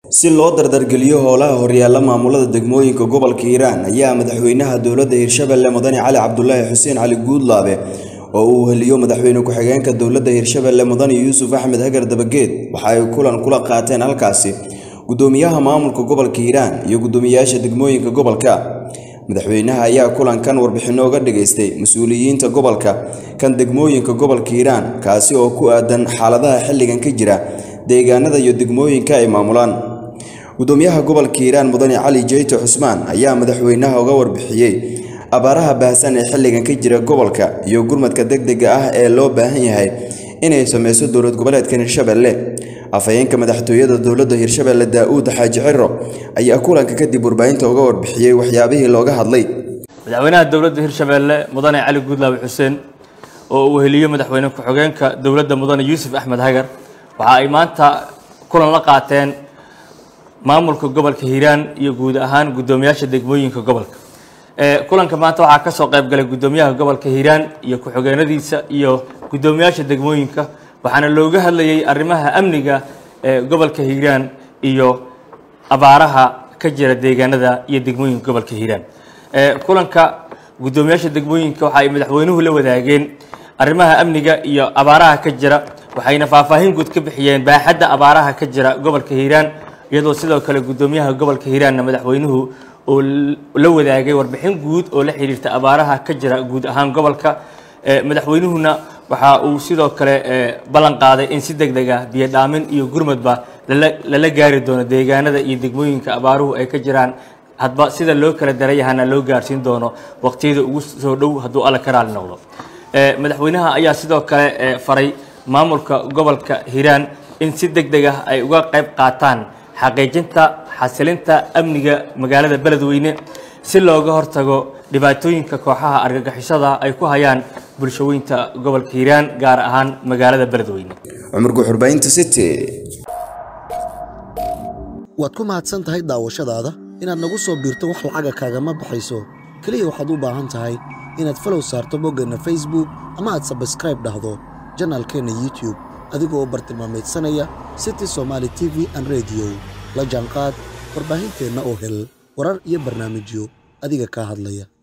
si loo dardargeliyo howlaha horyaalla maamulada degmooyinka gobolka hiiraan ayaa madaxweynaha dowladda hirshabelle mudane cali cabdulaahi xuseen cali guudlaabe oo uu heliyo madaxweyne ku-xigeenka dowladda hirshabelle mudane yuusuf axmed hagar dabageed waxa ay kulan kula qaateen halkaasi gudoomiyaha maamulka gobolka hiiraan iyo gudoomiyayaasha degmooyinka gobolka madaxweynaha ayaa kulankan warbixinno uga dhageystay mas-uuliyiinta gobolka kan degmooyinka gobolka hiiraan kaasi oo ku aadan xaaladaha xilligan ka jira deegaanada iyo degmooyinka ay maamulaan gudoomiyaha gobolka hiiraan mudane cali jeyto cusmaan ayaa madaxweynaha uga warbixiyey abaaraha baahsan ee xilligan ka jira gobolka iyo gurmadka degdega ah ee loo baahan yahay inay sameyso dowlad goboleedkan hirshabelle afhayeenka madaxtooyada dowladda hirshabelle daa-uud xaaji ciro ayaa kulanka kadib warbaahinta uga warbixiyey waxyaabihii looga hadlay madaxweynaha dowladda hirshabelle mudane cali guudlaabe xuseen oo uu heliyo madaxweyne ku-xigeenka dowladda mudane yuusuf axmed hagar waxa ay maanta kulan la qaateen maamulka gobolka hiiraan iyo guud ahaan guddoomiyaasha degmooyinka gobolka kulanka maanta waxaa kasoo qayb galay guddoomiyaha gobolka hiiraan iyo ku-xigeenadiisa iyo guddoomiyaasha degmooyinka waxaana looga hadlayay arrimaha amniga ee gobolka hiiraan iyo abaaraha ka jira deegaanada iyo degmooyinka gobolka hiiraan kulanka guddoomiyaasha degmooyinka waxa ay madaxweynuhu la wadaageen arrimaha amniga iyo abaaraha ka jira waxayna faahfaahin guud ka bixiyeen baaxadda abaaraha ka jira gobolka hiiraan iyadoo sidoo kale guddoomiyaha gobolka hiiraanna madaxweynuhu oo la wadaagay warbixin guud oo la xiriirta abaaraha ka jira guud ahaan gobolka madaxweynuhuna waxa uu sidoo kale ballan qaaday in si deg deg ah biyo dhaamin iyo gurmadba lala gaari doono deegaanada iyo degmooyinka abaaruhu ay ka jiraan hadba sida loo kala darayahana loo gaarsiin doono waqtiyada ugu soo dhow hadduu alla ka raali noqdo madaxweynaha ayaa sidoo kale faray maamulka gobolka hiiraan in si deg deg ah ay uga qayb qaataan xaqiijinta xasilinta amniga magaalada beledweyne si looga hortago dhibaatooyinka kooxaha argagixisada ay ku hayaan bulshooyinta gobolka hiiraan gaar ahaan magaalada beledweyne cumar guxurbaynta city waad ku mahadsan tahay daawashadaada inaad nagu soo biirto wax lacaga kaagama baxayso keliya waxaad u baahan tahay inaad falow saarto boggeenna facebook ama aad sabskraib dhahdo janaalkeenna youtube adigoo bartilmaameedsanaya city somaali t v an rediyo la jaanqaad warbaahinteenna oo hel warar iyo barnaamijyo adiga kaa hadlaya